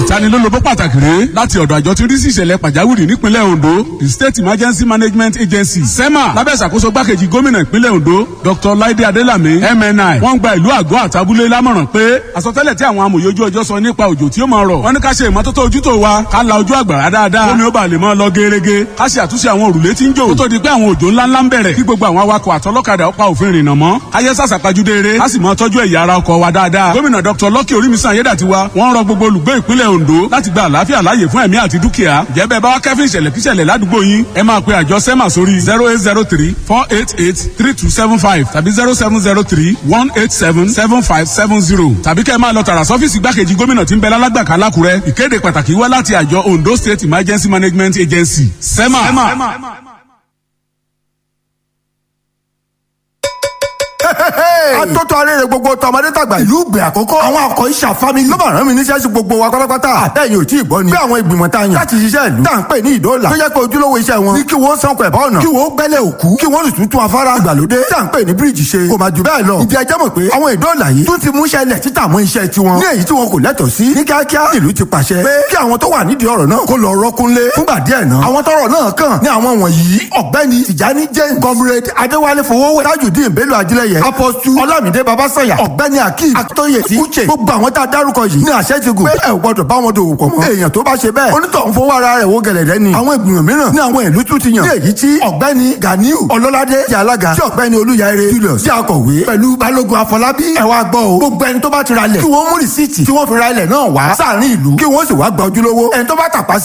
ìtanilólobó pàtàkì rèé láti ọ̀dọ̀ àjọ tí ń rí sí ìṣẹ̀lẹ̀ pàjáwìrì nípínlẹ̀ Ondo the State Emergency Management Agency SEMA lábẹ́ ìṣàkóso gbákejì gómìnà ìpínlẹ̀ Ondo Dr. Laide Adelami MNI wọ́n gba ìlú àgọ́ àtàbúlé lámọ̀ràn pé àsọtẹ́lẹ̀ tí àwọn amòye ojú ọjọ́ sọ nípa òjò tí ó máa rọ̀ wọ́n ní ká ṣe ìmọ́tótó ojútó wa ká la ojú àgbàrá dáadáa omi ó bá lè máa lọ gerege ká ṣe àtúnṣe àwọn òrùlé tí ń jò kó tó di pé àwọn òjò ńláńlá ń bẹ̀rẹ̀ kí gbogbo àwọn awakọ̀ àtọlọ́kadà ó pa òfin rìnnà mọ́ ayé sàṣàpajúdé eré á sì máa tọ́jú ẹ̀yà ara ọkọ̀ wa dáadáa gómìnà Dr. Lucky Orímisan Ayédàtiwa wọ́n rọ gbogbo olùgbé ìpínlẹ̀ Ondo láti gba àlàáfíà láàyè fún ẹ̀mí àti dúkìá jẹ́ bẹ́ẹ̀ bá wá kẹ́fín ìṣẹ̀lẹ̀ kíṣẹ̀lẹ̀ ládùúgbò yín ẹ máa pe àjọ SEMA sórí zero eight zero three four eight eight three two seven five tàbí zero seven zero three one eight seven seven five seven zero tàbí kẹ́ ẹ máa lọ tààrà sọ́fíìsì gbákejì gómìnà tí ń bẹ lálágbàká lákùrẹ́ ìkéde pàtàkì wá láti àjọ Ondo State Emergency Management Agency SEMA. SEMA. atótó arére gbogbo tọmọdé tàgbà ìlú ìgbè àkọ́kọ́ àwọn akọ iṣà family ló bá rán mi níṣẹ́ sí gbogbo wa pátápátá àtẹ̀yìn ò tí ì gbọ́ ni bí àwọn ìgbìmọ̀ tá a yàn láti ṣiṣẹ́ ìlú tá à ń pè ní ìdóòlà tó jẹ́ pé ojúlówó iṣẹ́ wọn ní kí wọ́n sanko ẹ̀bá ọ̀nà kí wọ́n gbẹ́lẹ̀ òkú kí wọ́n sì tún tún afárá ìgbàlódé tá à ń pè ní bíríìjì ṣe kò má ju bẹ́ẹ̀ lọ ìdí ẹjẹ́ mọ̀ pé àwọn ìdóòlà yìí tún ti mú iṣẹ́ ilẹ̀ títà mọ́ iṣẹ́ tiwọn ní èyí tí wọn kò lẹ́tọ̀ọ́ sí ní kíákíá ìlú ti pàṣẹ pé kí àwọn tó wà nídìí ọ̀rọ̀ náà kó lọ rọ́kúnlé fúngbà díẹ̀ náà àwọn tọ́rọ̀ náà kàn ní àwọn wọ̀nyí ọ̀gbẹ́ni Tìjání James comrade Adéwálé Fowówé Tajudeen Bello Ajílẹ̀yẹ apọ́sù Ọlámídé Babásọ̀yà ọ̀gbẹ́ni Akeem Akitoye ti Uche gbogbo àwọn tá a dárúkọ yìí ní àṣẹ ti gùn pé ẹ ò gbọdọ̀ bá wọn dòwò pọ̀ mọ́ èèyàn tó bá ṣe bẹ́ẹ̀ onítọ̀hún fowó ara rẹ̀ wo gẹ̀lẹ̀dẹ́ ni àwọn ìgbìmọ̀ mìíràn ní àwọn ìlú tún ti yàn ní èyí tí ọ̀gbẹ́ni Ganiu Ọlọ́ládé ti alága tí ọ̀gbẹ́ni Olúyàire Julius ti akọ̀wé pẹ̀lú Balógun Afọlábí ẹ wá gbọ́ o gbogbo ẹni tó bá ti ra lẹ̀ kí wọ́n mú rìsíìtì tí wọ́n fi ra ilẹ̀ náà wá sáàrin ìlú kí wọ́n sì wá gba ojúlówó ẹni tó bá tàpá